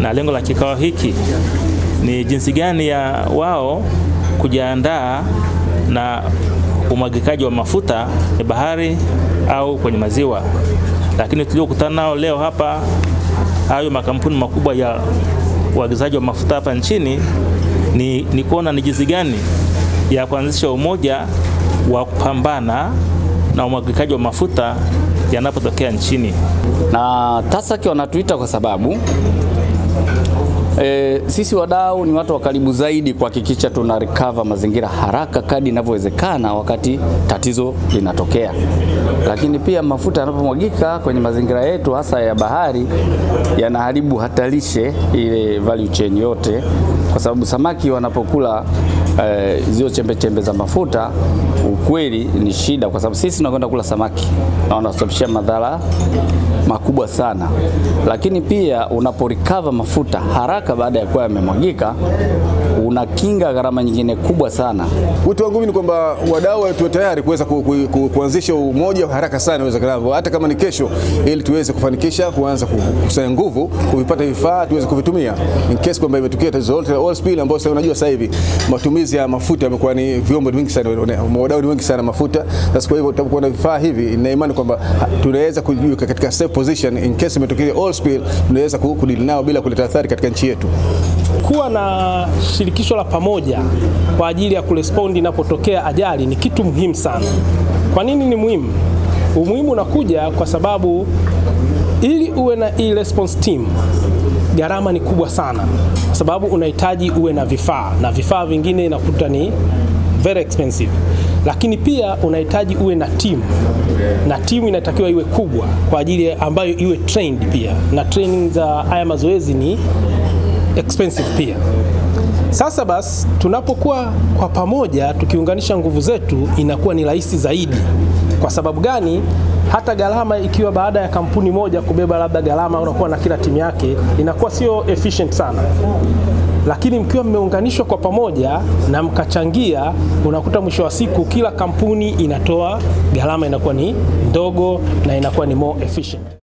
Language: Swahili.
na lengo la kikao hiki ni jinsi gani ya wao kujiandaa na umwagikaji wa mafuta ya bahari au kwenye maziwa. Lakini tuliokutana nao leo hapa, hayo makampuni makubwa ya uagizaji wa mafuta hapa nchini, ni, ni kuona ni jinsi gani ya kuanzisha umoja wa kupambana na umwagikaji wa mafuta yanapotokea nchini. Na TASAC wanatuita kwa sababu E, sisi wadau ni watu wa karibu zaidi kuhakikisha tuna recover mazingira haraka kadri inavyowezekana wakati tatizo linatokea. Lakini pia mafuta yanapomwagika kwenye mazingira yetu hasa ya bahari yanaharibu hatalishe ile value chain yote, kwa sababu samaki wanapokula e, zio chembe chembe za mafuta, ukweli ni shida, kwa sababu sisi tunakwenda kula samaki na wanasababishia madhara makubwa sana. Lakini pia unaporecover mafuta haraka baada ya kuwa yamemwagika, unakinga gharama nyingine kubwa sana. Wito wangu mimi ni kwamba wadau tuwe tayari kuweza ku, ku, ku, kuanzisha umoja haraka sana iwezekanavyo, hata kama ni kesho, ili tuweze kufanikisha kuanza kukusanya nguvu, kuvipata vifaa tuweze kuvitumia in case kwamba imetokea tatizo lolote la oil spill, ambao sasa unajua sasa hivi matumizi ya mafuta yamekuwa ni vyombo vingi sana, wadau ni wengi sana mafuta. Sasa kwa hivyo tutakuwa na vifaa hivi, ina imani kwamba tunaweza kujiweka katika safe position in case imetokea oil spill, tunaweza kudili nao bila kuleta athari katika nchi yetu. Kuwa na shirikisho la pamoja kwa ajili ya kurespondi inapotokea ajali ni kitu muhimu sana. Kwa nini ni muhimu? Umuhimu unakuja kwa sababu ili uwe na hii response team gharama ni kubwa sana, kwa sababu unahitaji uwe na vifaa na vifaa vingine inakuta ni very expensive, lakini pia unahitaji uwe na timu na timu inatakiwa iwe kubwa kwa ajili ambayo iwe trained pia, na training za haya mazoezi ni expensive pia. Sasa basi, tunapokuwa kwa pamoja tukiunganisha nguvu zetu inakuwa ni rahisi zaidi. Kwa sababu gani? Hata gharama ikiwa baada ya kampuni moja kubeba labda gharama unakuwa na kila timu yake, inakuwa sio efficient sana lakini mkiwa mmeunganishwa kwa pamoja na mkachangia, unakuta mwisho wa siku kila kampuni inatoa gharama inakuwa ni ndogo na inakuwa ni more efficient.